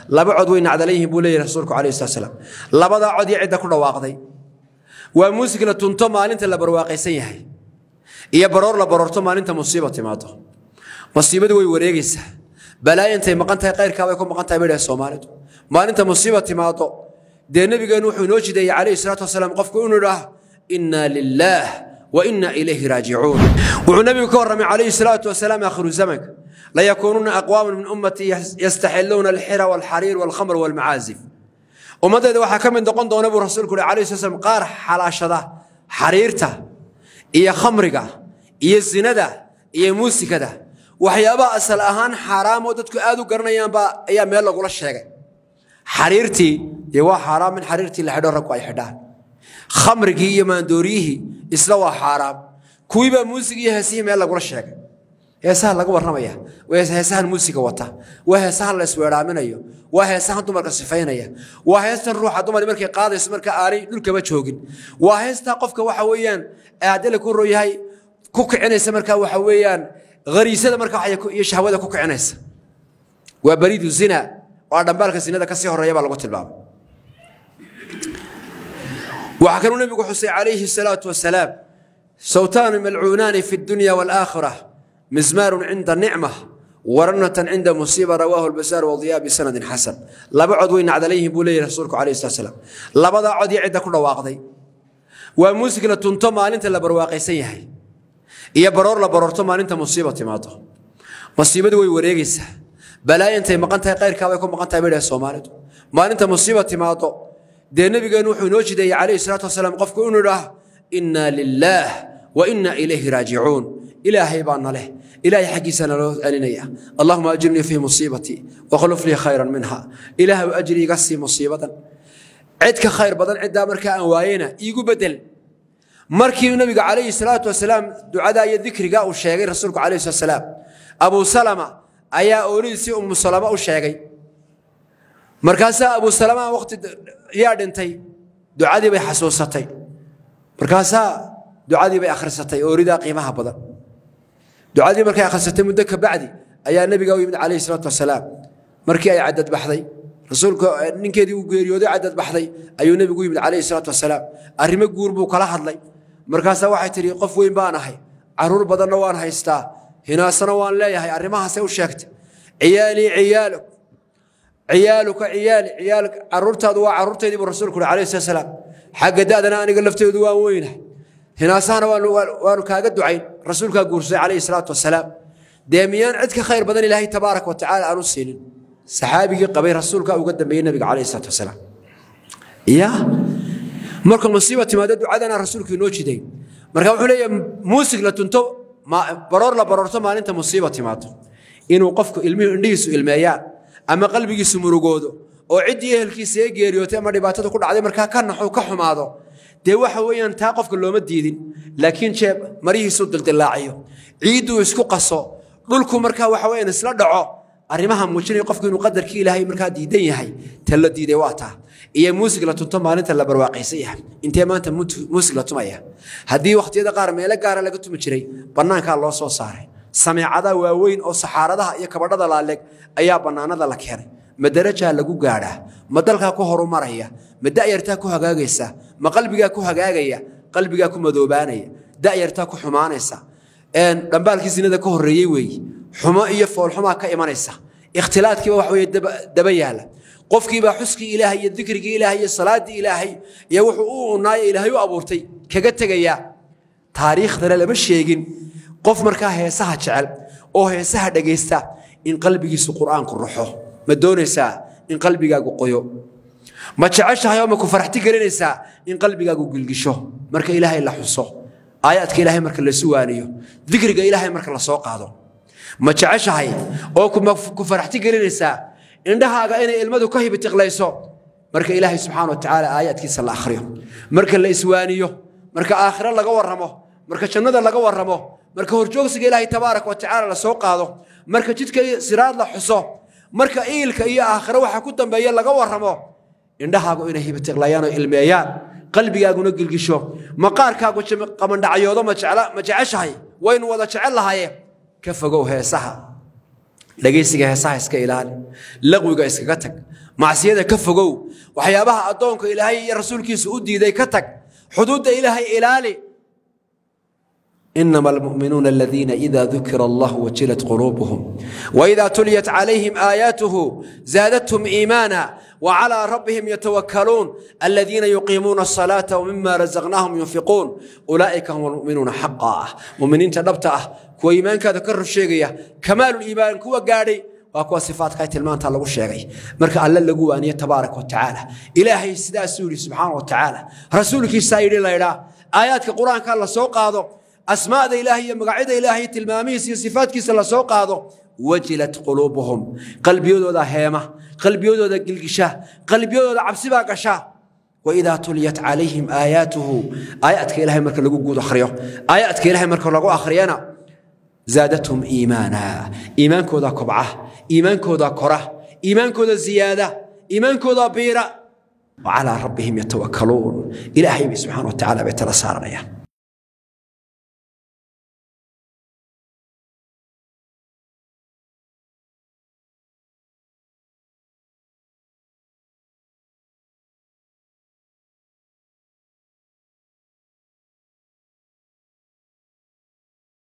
laba cod way nacdalayyihiin buu leeyahy rasuulku calayhi salatu salaam labadaa cod iyo cidda ku dhawaaqday waa muusig la tunto maalinta la barwaaqaysan yahay iyo baroor la baroorto maalinta musiiba timaado musiibadu way wareegaysaa balaayo intay maqan tahay qayrkaabay ku maqan tahay bay dhahay soomaalidu maalinta musiiba timaado dee nebigeennu wuxuu inoo jideeyey calayhi salaatu wasalaam qofku inuu idhaah innaa lilaah wa innaa ilayhi raajicuun wuxuu nebigu ka warramay calayhi salaatu wasalaam aakhiru zamanka layakuunuuna aqwaaman min ummatii yastaxiluuna alxira walxariir walkhamr walmacaazif ummaddeeda waxaa ka mid noqon doona buu rasuulku uhi alayhi sala slam qaar xalaashada xariirta iyo khamriga iyo zinada iyo muusikada waxyaabaha asal ahaan xaaraamoo dadku aad u garanayaanba ayaa meel lagula sheegay xariirtii dee waa xaaraam in xariirtii la xidho raggu ay xidhaan khamrigii iyo maandooriyihii isla waa xaaraam kuwiibaa muusigii iyo heesihii meel lagula sheegay heesaha laga warramaya waa heesahan muusiga wata waa heesahan la isweeraaminayo waa heesahan dumarka sifaynaya waa heestan ruuxa dumar markay qaadayso marka aanay dhulkaba joogin waa heestaa qofka waxa weeyaan haddii la ku royahay ku kicinaysa markaa waxa weeyaan hariisada markaa iyo shahwada ku kicinaysa waa bariidu zina waa dhambaalka zinada kasii horeeya baa lagu tilmaamay waxaa kanuu nebigu xusay calayhi salaatu wasalaam sawtaani malcuunaani fi dunya waalaakhira mizmaarun cinda nicma waranatan cinda musiiba rawaahu lbasaar wadiyaa bisanadin xasan laba cod way nacdalayyihiin buu leeyahy rasuulku calayhi salatu salaam labadaa cod iyo cidda ku dhawaaqday waa muusig la tunto maalinta la barwaaqaysan yahay iyo baroor la baroorto maalinta musiiba timaado musiibadu way wareegaysaa balaayo intay maqan tahay qayrkaabay ku maqan tahay bay dhahay soomaalidu maalinta musiiba timaado dee nebigeennu wuxuu inoo jideeyey calayhi salaatu wasalaam qofku inuu idhaah innaa lilaah wa innaa ilayhi raajicuun ilaahay baa na leh ilaahay xaggiisa naloo celinaya allahuma ajirnii fii musiibatii wakhluf lii khayran minha ilaahu ajri iga sii musiibadan cid ka khayr badan ciddaa markaa aan waayena iigu bedel markii nabiga calayhi salaatu wasalaam ducadaa iyo dikriga uu sheegay rasuulku calayhi salatu wasalaam abuu salama ayaa oolidiisii umu salama u sheegay markaasaa abuu salama waqti yaa dhintay ducadii bay xasuusatay markaasaa ducadii bay akhrisatay ooridaa qiimaha badan ducadii markay akhrisatay muddo ka bacdi ayaa nebiga u yimid calayhi salaatu wasalaam markii ay cadad baxday rasuulka ninkeedii uu geeriyooday cadad baxday ayuu nebigu u yimid calayhi salaatu wasalaam arrimo guur buu kala hadlay markaasaa waxay tidhi qof weyn baan ahay caruur badanna waan haystaa hinaasana waan leeyahay arrimahaasay u sheegtay ciyaalii ciyaaluk ciyaaluka ciyaali ciyaal caruurtaadu waa caruurtaydii buu rasuulku uhi calayhi salatu wasalaam xagga da'dana aniga lafteedu waan weynahay hinaasahana waanu kaaga ducayn rasuulkaa guursaday calayhi salaatu wasalaam dee miyaan cid ka khayr badan ilaahay tabaaraka wa tacaala aanu siinin saxaabigii qabay rasuulkaa uga dambeeyey nabiga calayhi salaatu wasalaam ya marka musiiba timaado ducadana rasuulku inoo jiday marka wuxuu leeyahay muusig la tunto baroor la baroorto maalinta musiiba timaado inuu qofku ilmihi indhihiisu ilmeeyaan ama qalbigiisu murugoodo oo ciddii ehelkiisa ee geeriyootay ama dhibaatada ku dhacday markaa ka naxo ka xumaado dee waxa weeyaan taa qofka looma diidin laakiin jeeb marihiisu dildillaaciyo ciidduu isku qaso dhulku markaa waxa weeyaan isla dhaco arrimaha muujinaya qofku inuu qadarkii ilaahay markaa diidan yahay ta la diiday waa taa iyo muusig la tunto maalinta la barwaaqaysan yahay intee maanta muusig la tumaya haddii wakhtiyada qaar meelo gaara laga tumi jiray bannaankaa loo soo saaray sameecada waaweyn oo saxaaradaha iyo kabadhada laaleg ayaa bannaanada la keenay ma darajaa lagu gaadhaa ma dalkaa ku horumaraya ma da'yartaa ku hagaagaysa ma qalbigaa ku hagaagaya qalbigaa ku madoobaanaya da'yartaa ku xumaanaysa dhambaalkii sinada ka horreeyey weeye xumo iyo foolxumaa ka imanaysa ikhtilaadkiiba wax weye daba yaala qofkiibaa xuskii ilaahay iyo dikrigii ilaahay iyo salaaddii ilaahay iyo wuxuu u unaayo ilaahay u abuurtay kaga tegayaa taariikhdana lama sheegin qof markaa heesaha jecel oo heesaha dhegaysta in qalbigiisu qur'aanku ruxo ma doonaysaa in qalbigaagu qoyo ma jeceshahay oo ma ku faraxti gelinaysaa in qalbigaagu gilgisho marka ilaahay la xuso aayaadka ilaahay marka la suwaaniyo dikriga ilaahay marka la soo qaado ma jeceshahay oo ku faraxti gelinaysaa indhahaaga inay ilmadu ka hibitiqlayso marka ilaahay subxaana wa tacaala aayaadkiisa la akhriyo marka la iswaaniyo marka aakhiro laga warramo marka jannada laga warramo marka horjoogsiga ilaahay tabaaraka wa tacaala la soo qaado marka jidka siraad la xuso marka iilka iyo aakhiro waxa ku dambeeya laga warramo indhahaagu inay hibitiqlayaan oo ilmeeyaan qalbigaaguna gilgisho maqaarkaagu qamandhacyoodo ma jeceshahay waynu wada jecel lahaye ka fogow heesaha dhegaysiga heesaha iska ilaali laqwiga iskaga tag macsiyada ka fogow waxyaabaha addoonka ilaahay iyo rasuulkiisa u diiday ka tag xuduudda ilaahay ilaali إنما المؤمنون الذين إذا ذكر الله وجلت قلوبهم وإذا تليت عليهم آياته زادتهم إيمانا وعلى ربهم يتوكلون الذين يقيمون الصلاة ومما رزقناهم ينفقون أولئك هم المؤمنون حقا مؤمنين تنبتا كو إيمان كذكر الشيء كمال الإيمان كو قاري وكو صفات كايت المان تالغو الشيء مركا الله لغو أن تبارك وتعالى إلهي سدا سوري سبحانه وتعالى رسولك سايري لا آيات القرآن كان الله سوق هذا asmaada ilaahay iyo magacyada ilaahay tilmaamihiisa iyo sifaadkiisa la soo qaado wajilat quluubuhum qalbiyadooda heema qalbiyadooda gilgisha qalbiyadooda cabsi baa gasha waidaa tuliyat calayhim aayaatuhu aayaadka ilahay marka lagu guud akhriyo aayaadka ilahay marka lagu akhriyana zaadathum iimaana iimaankooda kobca iimaankooda kora iimaankooda ziyaada iimaankooda biira وعلى ربهم يتوكلون إلهي سبحانه وتعالى بيتلا سارنيا